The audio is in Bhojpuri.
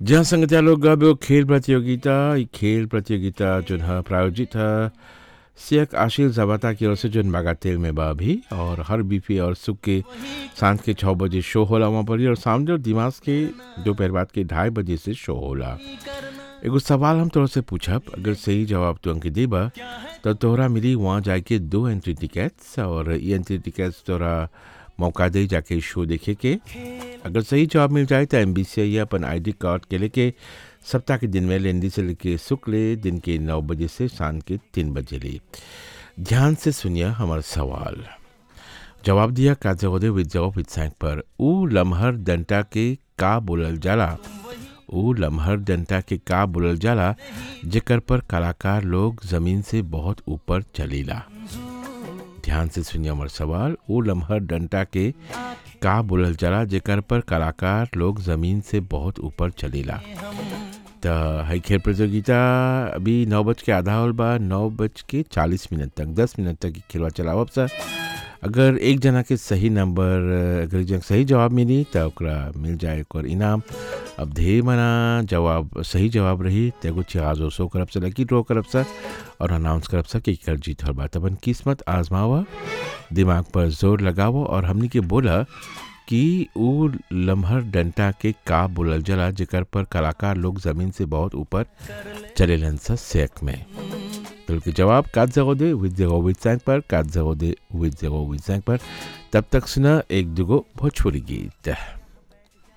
जहाँ संगतिया लोग अब एगो खेल प्रतियोगिता ई खेल प्रतियोगिता जोन ह प्रायोजित ह शेख आशिल जबाता की ओर से जोन बागातेल में बा अभी और हर बीफी और सुख के सांझ के छः बजे शो होला वहाँ पर ही और सामने और दिमाग के दोपहर बाद के ढाई बजे से शो होला एगो सवाल हम तोरा से पूछब अगर सही जवाब तू अंक देबा तो तोहरा मिली वहाँ जाके दो एंट्री टिकट्स और ये एंट्री टिकट्स तोरा मौका दे जाके शो देखे के अगर सही जवाब मिल जाए तो एम या अपन आईडी कार्ड के लेके सप्ताह के दिन में लेंदी से लेके शुक्ल दिन के नौ बजे से शाम के तीन बजे ले ध्यान से सुनिए हमारा सवाल जवाब दिया का जगोदे विद जवाब विद सैंक पर ऊ लम्हर डंटा के का बोलल जाला ऊ लम्हर डंटा के का बोलल जाला जेकर पर कलाकार लोग जमीन से बहुत ऊपर चलीला ध्यान से सुनिए हमार सवाल ऊ लम्हर डंटा के का बोलल जाला जेकर पर कलाकार लोग जमीन से बहुत ऊपर चलीला त है खेल प्रतियोगिता अभी नौ बज के आधा होल बा नौ बज के चालीस मिनट तक दस मिनट तक ई खेलवा चलावब सर अगर एक जना के सही नंबर अगर एक जना के सही जवाब मिली तो ओकरा मिल जाए ओकर इनाम अब ढेर मना जवाब सही जवाब रही तो एगो चिराजो सो करब से लकी ड्रॉ करब सर और अनाउंस करब सर कि कर जीत हर बात अपन किस्मत आजमावा दिमाग पर जोर लगावो और हमनी के बोला कि ऊ लम्हर डंटा के का बोलल जला जेकर पर कलाकार लोग जमीन से बहुत ऊपर चलेलन सा सेक में तो के जवाब काट जगो दे विद जगो विद सैंक पर काट जगो दे विद जगो विद सैंक पर तब तक सुना एक दुगो भोजपुरी गीत